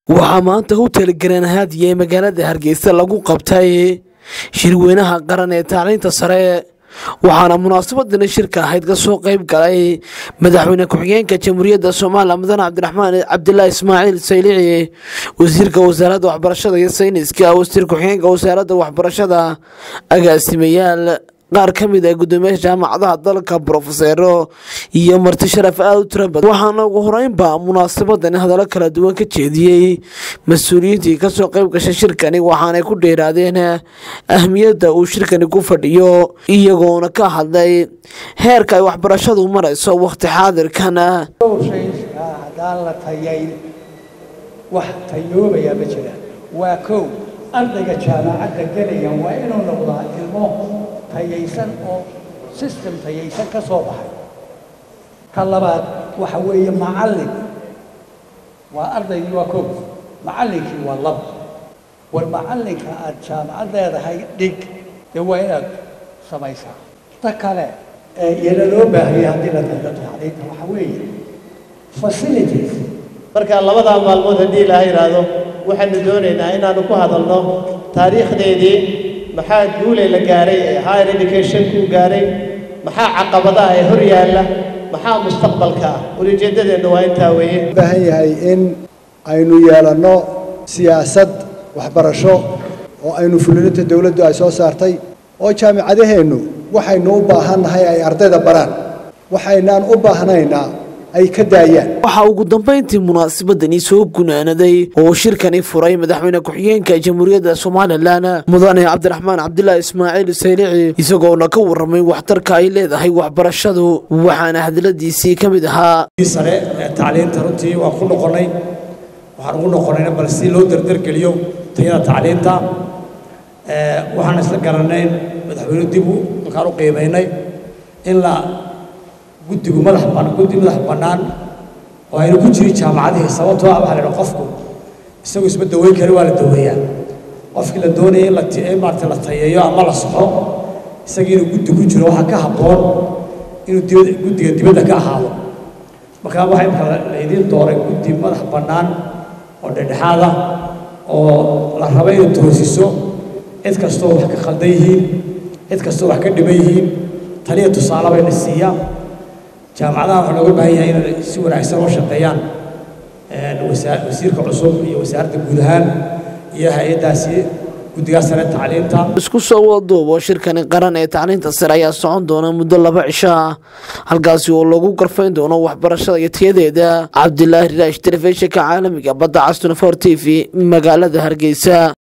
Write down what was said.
waxaa maanta hotel garaanhaadiya ee magaalada hargeysa lagu qabtay shirweynaha qaran ee tacliinta sare waxaana munaasabadani shirka ahayd ka soo qayb galay madaxweyne ku-xigeenka jamhuuriyadda soomaaliya mudane cabdiraxmaan cabdilaahi ismaaciil saylici wasiirka wasaaradda waxbarashada iyo sayniska wasiir ku-xigeenka wasaaradda waxbarashada agaasimayaal qaar ka mid ah guddoomiyaasha jaamacadaha dalka brofeseero iyo marti sharaf aada u tira badan waxaana ugu horeynba munaasabadani hadallo kala duwan ka jeediyey mas-uuliyiintii kasoo qayb gashay shirkani waxaanay ku dheeraadeen ahmiyadda uu shirkani ku fadhiyo iyagoona ka hadlay heerka ay waxbarashadu marayso wakhti xaadirkan dhowr shay haddaan la tayayn wax tayoobaya ma jiraan waa kow ardayga jaamacadda gelaya waa inuu noqdaa ilmo tayaysan oo system tayaysan ka soo baxay ka labaad waxa weeye macallin waa ardaygii waa kow macallinkii waa lab war macallinka aad jaamacad leedahay dhig dee waa inaad samaysaa ta kale ee iyana loo baahaya haddii la tayo tacliinta waxa weeye facilities marka labadaa maalmood haddii ilaaha yidhaahdo waxaanu doonaynaa inaanu ku hadalno taariikhdeedii maxaa guule la gaaray ee higher educationkuu gaaray maxaa caqabadaha ee hor yaalla maxaa mustaqbalka ah ulijeeddadeennu waa intaa weeye baahan yahay in aynu yeelanno siyaasad waxbarasho oo aynu fulininta dowladdu ay soo saartay oo jaamicadaheennu waxaynu u baahannahay ay ardayda baraan waxaynaan u baahnaynaa ay ka daayaan waxaa ugu dambeyntii munaasabadani soo gunaanaday oo shirkani furay madaxweyne ku-xigeenka jamhuuriyadda somalilan mudane cabdiraxmaan cabdilaahi ismaaciil saylici isagoona ka warramay waxtarka ay leedahay waxbarashadu waxaana hadaladiisii ka mid ahaa sare ee tacliinta runtii waan ku noqonnay waxaan ugu noqonnayna bal si loo dardargeliyo tayada tacliinta waxaan isla garanayn madaxweyne dib u halkaan u qiimaynay in la guddigu madax guddi madax bannaan oo aynu ku jirin jaamacadihii sababtoo ah waxaa la idhaha qofku isagu isma daweyn kari waa la daweeyaa qofkii la doonaya in la in maarata la tayeeyo ama la soxo isagii inuu guddi ku jiro waxaa ka habboon inuu dibadda guddiga dibadda ka ahaado markaa waxaa imka laydiin dooray guddi madax bannaan oo dhexdhexaad ah oo la raba inay toosiso cid kastoo wax ka khaldan yihiin cid kastoo wax ka dhiman yihiin taliya tusaale bayna siiyaa jaamacadaha waxaa looga baahan yahay inay si wanaagsan oo shaqeeyaan wasiirka cusub iyo wasaaradda guud ahaan iyo hay-addaasi guddigaa sare tacliinta isku soo waduubo shirkani qaran ee tacliinta sare ayaa socon doona muddo laba cisho ah halkaasi oo lagu garfayn doono waxbarashada iyo tayadeeda cabdilaahi riraash telefishinka caalamiga badda castuna for t v magaalada hargeysa